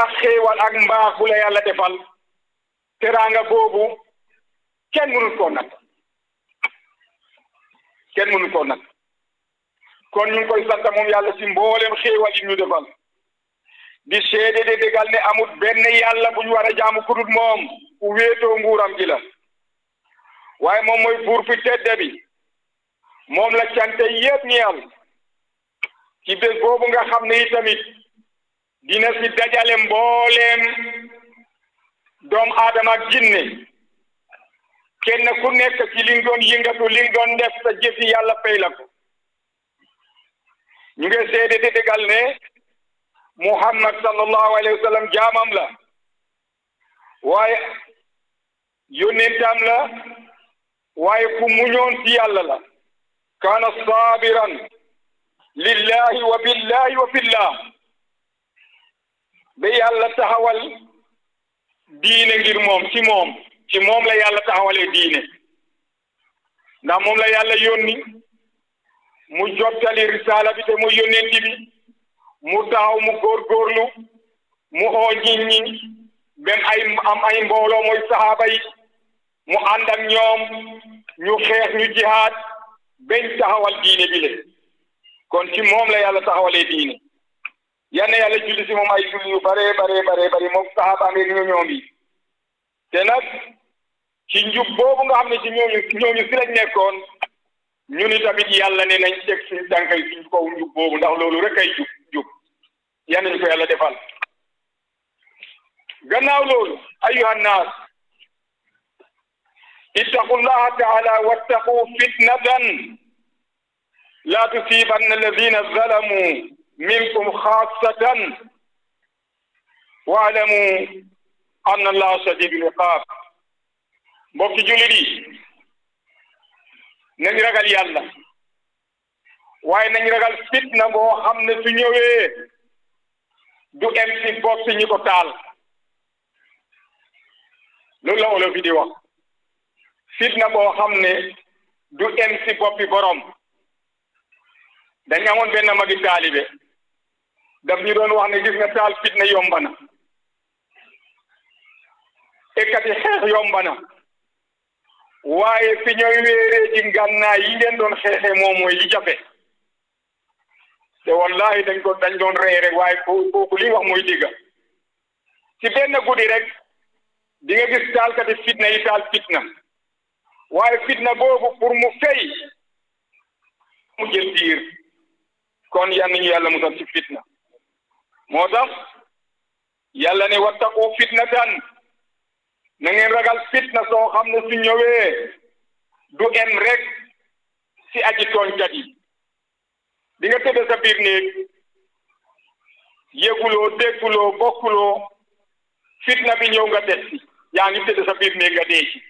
ak xéewal ak mbaax bu la yàlla defal teraanga boobu kenn mënul koo nag kenn mënul koo nag kon ñu ngi koy sant moom yàlla ci mboolem xéewal yi ñu defal di seede de dégal ne amul benn yàlla bu ñu war a jaamu kudut moom ku wéetoo nguuram gi la waaye moom mooy buur fi tedde bi moom la cante yépp ñeel ci bés boobu nga xam ne itamit dina si dajale mbooleem doom aadama ak jinne kenn ku nekk ci li nga doon yëngatu li nga doon def sa jëfi yàlla fay la ko ñu ngi seede di dégal ne muhammad sallallahu alayhi wa sallam jaamam la waaye yónnentam la waaye ku muñoon ci yàlla la kaana saabiran lillahi wa billahi wa fillah ba yàlla taxawal diine ngir moom ci moom ci moom la yàlla taxawalee diine ndax moom la yàlla yónni mu jottali risaala bi te mu yónnenti bi mu taxaw mu góorgóorlu mu oo nit ñi bem ay am ay mbooloo mooy saxaaba yi mu ànd ak ñoom ñu xeex ñu jihaad beñ taxawal diine bi le kon ci moom la yàlla taxawalee diine yal na yàlla julli si moom ay julli yu bare bare bare bare moom saxaaba amee ñu ñoom yi te nag ci njub boobu nga xam ne ci ñooñu ñooñu si lañ nekkoon ñu ni tamit yàlla ne nañ teg suñu tànkay suñu kaw njub boobu ndax loolu rek ay jub jub yal nañ ko yàlla defal gannaaw loolu ayuha nnaas ittaqu llaha taala wattaqu fitnatan la tusibanna alladina zalamu minkum xaasatan waalamu anna allaha shadidul iqaab mbokki jullit yi nañ ragal yàlla waaye nañ ragal fitna boo xam ne su ñëwee du em si bopp ñi ko taal loolu la olof yi di wax fitna boo xam ne du em si boppi borom dañ amoon benn magi taalibe daf ñu doon wax ne gis nga taal fitna yomba na ekkati xeex yomba na waaye fi ñooy wéeree ci ngànnaay yi ngeen doon xeexee moom mooy li jafe te wallahi dañ ko dañ doon rey rek waaye kooku li wax mooy dégga ci benn guddi rek di nga gis taalkati fitna yi taal fitna waaye fitna boobu pour mu fay mu jël diir kon yan nañu yàlla musal ci fitna moo tax yàlla ne wattaqu fitnatan na ngeen ragal fitna soo xam ne su ñëwee du em rek si aji tooñkat yi di nga tëdd sa biir néeg yëguloo dégguloo bokkuloo fitna bi ñëw nga des si yaa ngi tëdd sa biir néeg nga dee ci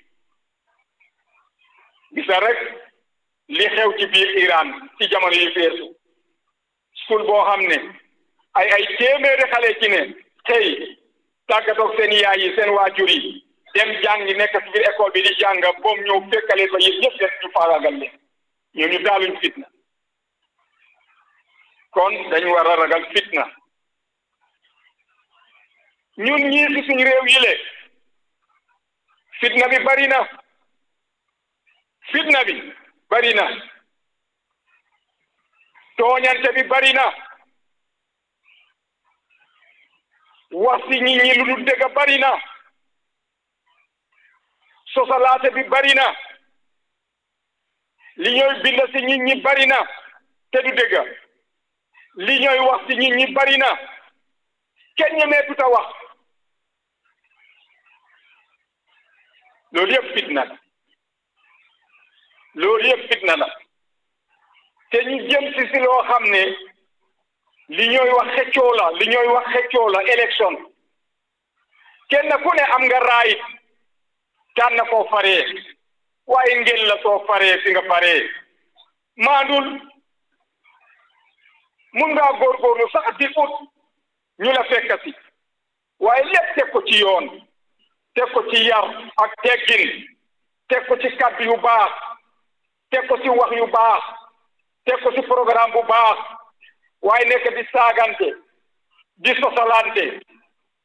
gisa rek li xew ci biir Iran ci jamono yi feesu school boo xam ne ay ay téeméeri xale ci ne xëy tàggatoog seen yaay yi seen waajur yi dem jàngi nekk ci biir école bi di jàng boom ñëw fekkale ba yëpp yëpp def ñu faagaagal leen ñoo ñu daaluñ fitna kon dañu war a ragal fitna ñun ñii si suñ réew yi le fitna bi bari na fitna bi bari na tooñante bi bari na wax si nit ñi lu dul dëgg bari na sosalaate bi bari na li ñooy bind si nit ñi bari na te du dëgg li ñooy wax si nit ñi bari na kenn ñemeetut a wax loolu yëpp fitna la loolu yëpp fitna la te ñu jëm si si loo xam ne li ñooy wax xëccoo la li ñooy wax xëccoo la élection kenn ku ne am nga raayit tànn koo faree waaye ngeen la soo faree fi nga faree maandul mun ngaa góorgóorlu sax di ut ñu la fekk si waaye lépp teg ko ci yoon teg ko ci yar ak teggin teg ko ci kàddu yu baax teg ko ci wax yu baax teg ko ci programme bu baax waaye nekk di saagante di sosalante